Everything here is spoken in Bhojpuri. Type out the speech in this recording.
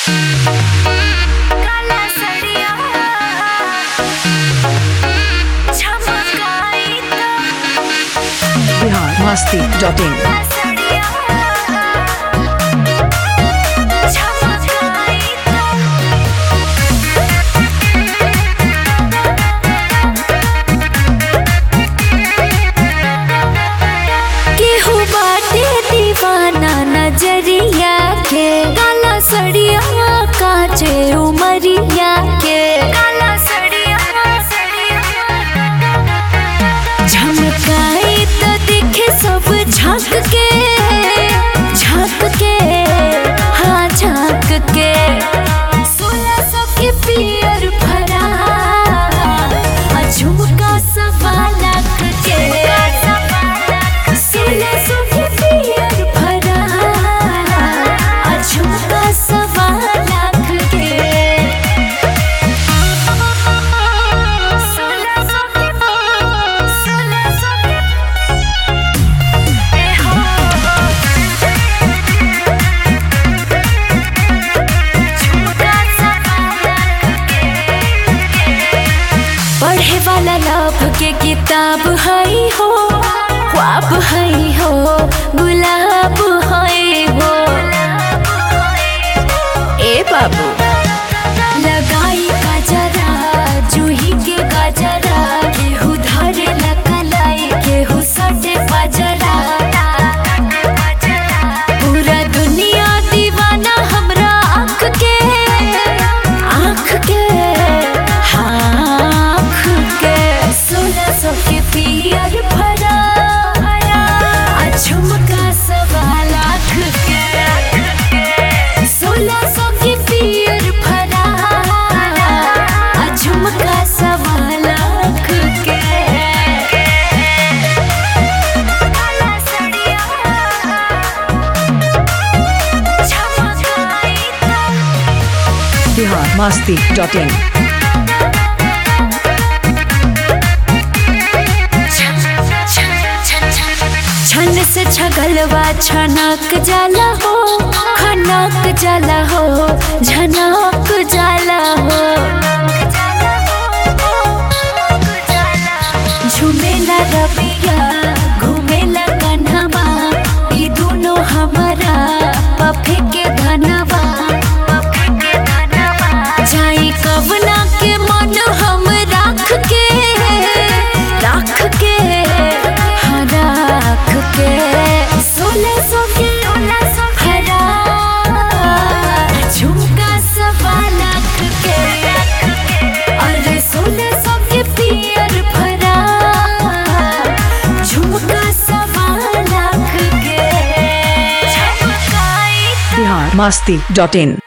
काला सड़िया झमकाई तो बिहार मस्ती डॉट इन काला सड़िया झमकाई तो केहू बाटे दीवाना नजरिया के काला सड़िया काचे उमरिया के काला सड़िया झमकाई तो दिखे सब झांक के झांक के हाँ झांक के सोलह सौ के पियर भरा आ झुमका सवा लाख के सोलह सौ के पियर भरा आ झुमका सवा लाख के सोलह सौ के सोलह सौ के ए हो झुमका सवा लाख के पढ़े वाला लाभ के किताब हई हो ख्वाब हई हो गुलाब हई हो ए बाबू लगाई गजरा जूही के गजरा केहू धरे लकलाई केहू सटे बजरा पूरा दुनिया दीवाना हमरा आँख के आँख के हाँ आँख के सोलह सौ के पियर भरा आ झुमका सवा लाख के सोलह सौ के पियर भरा आ झुमका सवा लाख के काला सड़िया झमकाई तो बिहार मस्ती डॉट इन छन से छगलवा छनक जाला हो खनक जाला हो झनक जाला हो झुमेला रबिया घूमेला कन्हवा ई दोनों हमारा पफे के धनवा जाई कवना के मन हम राख के राख के हाँ राख के सोलह सौ के हरा झुमका सवा लाख के अरे सोलह सौ के पियर भरा झुमका सवा लाख के झमकाई बिहार मस्ती डॉट इन